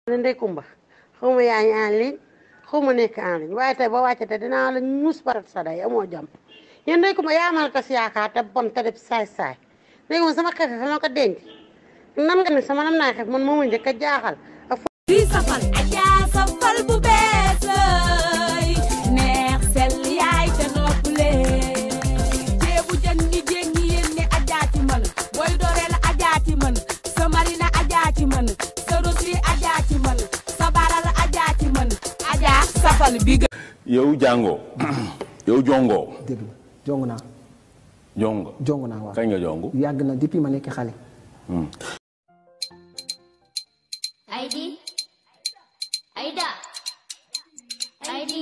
ne Ndeye Kumba xaw ma yaa ngi en ligne xaw ma nekk en ligne waaye tey boo wàccee te dinaa la ñuus barat sa day amoo jàmm yéen Ndeye Kumba yaa mal tas yaakaar te bon te def saay-saay Ndeye Kumba sama xefe fa ma ko denc nan nga ne sama nam naa xef man moo ma njëkk a jaaxal ak di safal ajaa safal bu bees lay neex sell yaay te noppale ceebu jën ñi jéeg ñi yéen ne ajaa ci mën booy dooree la ajaa ci mën sa marina ajaa ci mën sa rosli ajaa ci mën sa baral ajaa ci mën ajaa safal bi gën yow jàngoo yow jongoo dégg nga jong naa jongo jong naa waaw kañ nga jongu yàgg na depuis ma nekk xale ID Aida ID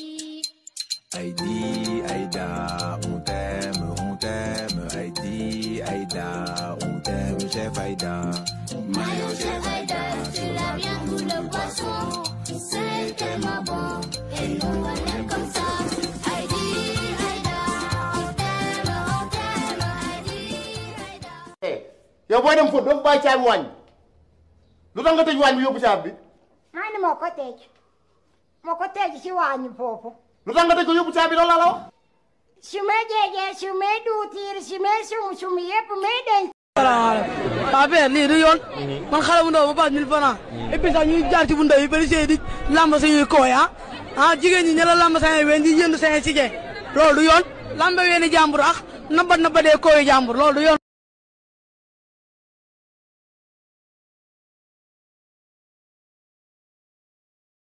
Heidi, Aïda, on t'aime, on t'aime, Heidi, Aïda, on t'aime, chef Aïda. Mayo chef Aida C'est la viande ou le poisson C'est tellement bon Et nous on aime comme ça ID Aida On t'aime, on t'aime ID Aida yow booy dem fóot doo fa bàyyi caabi waañ lu tax nga tëj waañ bi yóbbu caabi bi maa ni moo ko tëj moo ko tëj ci waañu foofu lu tax nga tëj ko yóbbu caabi loolu la la wax su ma jeejee su ma duutiir su ma sum sum yëpp may denc salaamaaleykum waaw père lii du yoon man xale bu ndaw ma paas 1000 francs et puis sax ñuy jaar ci bu ndaw yi policier di lamb sañuy kooy ah ah jigéen ñi ña la lamb sañuy ween di jënd sañuy si loolu du yoon lambe weeni jàmbur ak nabat nabadee kooyu jàmbur loolu du yoon